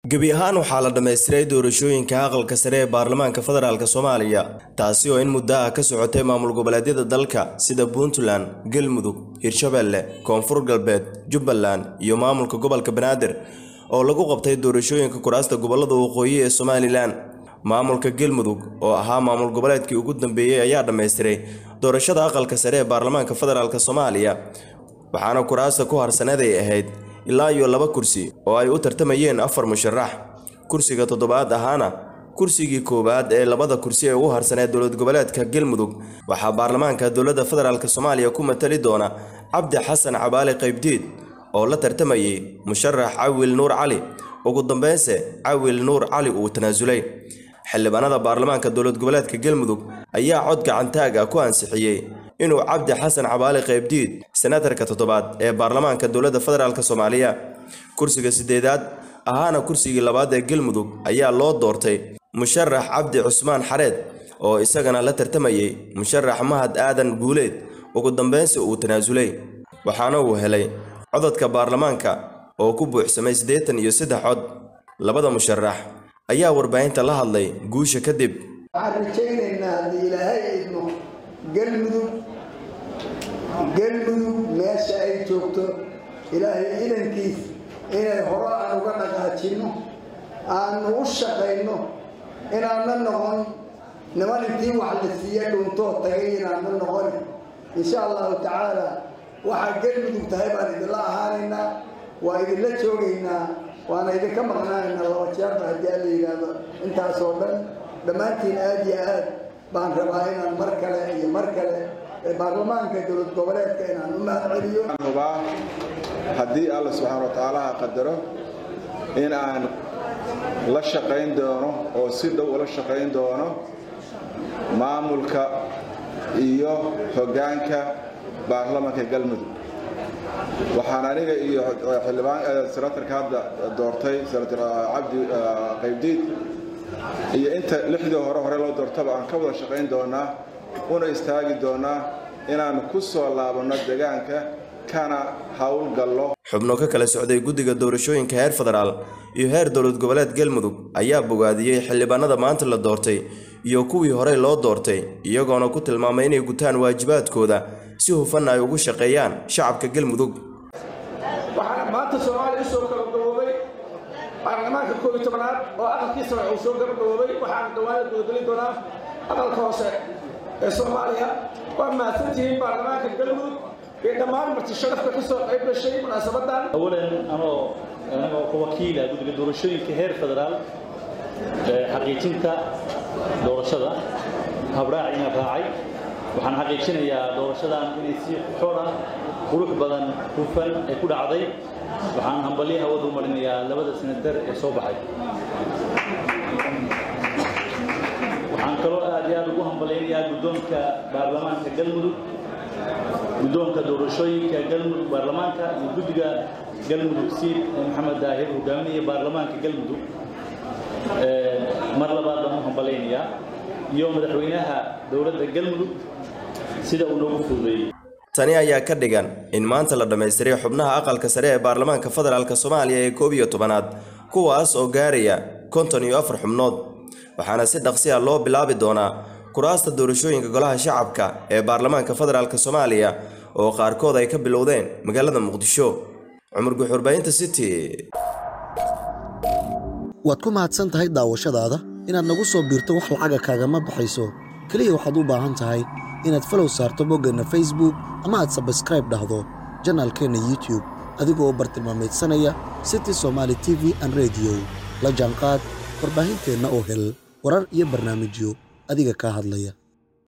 gebi ahaan waxaa la dhammaystiray doorashooyinka aqalka sare ee baarlamaanka federaalk soomaaliya taasi oo in muddo ah ka socotay maamul goboleedyada dalka sida puntland galmudug hirshabeelle koonfur galbeed jubbaland iyo maamulka gobolka banaadir oo lagu qabtay doorashooyinka kuraasta gobolada waqooyi ee somalilan maamulka galmudug oo ahaa maamul goboleedkii ugu dambeeyey ayaa dhammaystiray doorashada aqalka sare ee baarlamaanka federaalk soomaaliya waxaana kuraasta ku harsaneed ay ahayd ilaa iyo laba kursi oo ay u tartamayeen afar musharax kursiga toddobaad ahaana kursigii koowaad ee labada kursi ee ugu harsaneed dowlad goboleedka galmudug waxaa baarlamaanka dowladda federaalk soomaaliya ku matali doona cabdi xasan cabaali qaybdiid oo la tartamayay musharax cawil nuur cali ugu dambeynse cawil nuur cali uu tanaasulay xildhibaanada baarlamaanka dowlad goboleedka galmudug ayaa cod gacantaag ah ku ansixiyey inuu cabdi xasan cabaali qaybdiid senatarka toddobaad ee baarlamaanka dowladda federaalk soomaaliya kursiga sideedaad ahaana kursigii labaad ee galmudug ayaa loo doortay musharax cabdi cusmaan xareed oo isagana la tartamayay musharax mahad aadan guuleed ugu dambeynsi uu tanaasulay waxaana uu helay codadka baarlamaanka oo ku buuxsamay siddeetan iyo saddex cod labada musharax ayaa warbaahinta la hadlay guusha kadib waxaan rajaynaynaa haddii ilaahay idmo galmudug galmudug meesha ay joogto ilaahay idankiis inay hore aan uga dhaqaajinno aanu u shaqayno inaanna noqon niman intii wax la siiya dhuuntoo tagay inaanna noqon insha allahu tacaala waxaa galmudug tahay baan idinla ahaanaynaa waa idinla joogaynaa waana idinka maqnaanaynaa laba jeerba haddii alla yidhaahdo intaasoo dhan dhammaantiin aad iyo aad baan rabaa inaan mar kale iyo mar kale baarlamaanka dowlad goboleedka inaan u mahad celiyo hubaa haddii alla subxaana wa tacaalaha qadaro in aan la shaqayn doono oo si dhow ula shaqayn doono maamulka iyo hoggaanka baarlamanka galmudug waxaan aniga iyo xildhibaan senatarka hadda doortay senator cabdi qaybdiid iyo inta lixdii hore hore loo doortaba aan ka wada shaqayn doonaa una istaagi doonaa inaan ku soo laabanno deegaanka kana howlgallo xubno ka kala socday guddiga doorashooyinka heer federaal iyo heer dowlad goboleed galmudug ayaa bogaadiyey xildhibaanada maanta la doortay iyo kuwii horey loo doortay iyagoona ku tilmaamay inay gutaan waajibaadkooda si hufanna ay ugu shaqeeyaan shacabka galmudug waxaana maanta soomaaliya usoo gabagaboobay baarlamaanka koob iyo tobanaad oo aqalkiisa uu soo gabagaboobay waxaana dhawaanad gudageli doonaa aqalka hoose ee soomaaliya waa mahadsantihiin baarlamaanka galmudug iyo dhammaan marti sharafka ka soo qayb gashay munaasabadan awalan anoo anagoo ka wakiila guddiga doorashooyinka heer federaal xaqiijinta doorashada habraaciina raacay waxaan xaqiijinayaa doorashadan inay si xor ah qurux badan hufan ay ku dhacday waxaan hambalyo hawada u marinayaa labada senatar ee soo baxay waxaan kaloo aad iyo aad ugu hambalaynayaa guddoonka baarlamaanka galmudug guddoonka doorashooyinka galmudug baarlamaanka iyo guddiga galmudug siid ee maxamed daahir hogaaminaya baarlamaanka galmudug mar labaad baan u hambalaynayaa iyo madaxweynaha dowladda galmudug sida uu noogu fududeeyey tani ayaa ka dhigan in maanta la dhammaystiray xubnaha aqalka sare ee baarlamaanka federaalk soomaaliya ee koob iyo tobanaad kuwaas oo gaaraya konton iyo afar xubnood waxaana si dhaqsi ah loo bilaabi doonaa kuraasta doorashooyinka golaha shacabka ee baarlamaanka federaalk soomaaliya oo qaarkood ay ka bilowdeen magaalada muqdisho cumar guxurbaynta city waad ku mahadsan tahay daawashadaada inaad nagu soo biirto wax lacaga kaagama baxayso keliya waxaad u baahan tahay inaad falow saarto boggeenna facebook ama aad sabskraib dhahdo janaalkeenna youtube adigoo bartilmaamaydsanaya city somaali t v an rediyo la jaanqaad warbaahinteenna oo hel warar iyo barnaamijyo adiga kaa hadlaya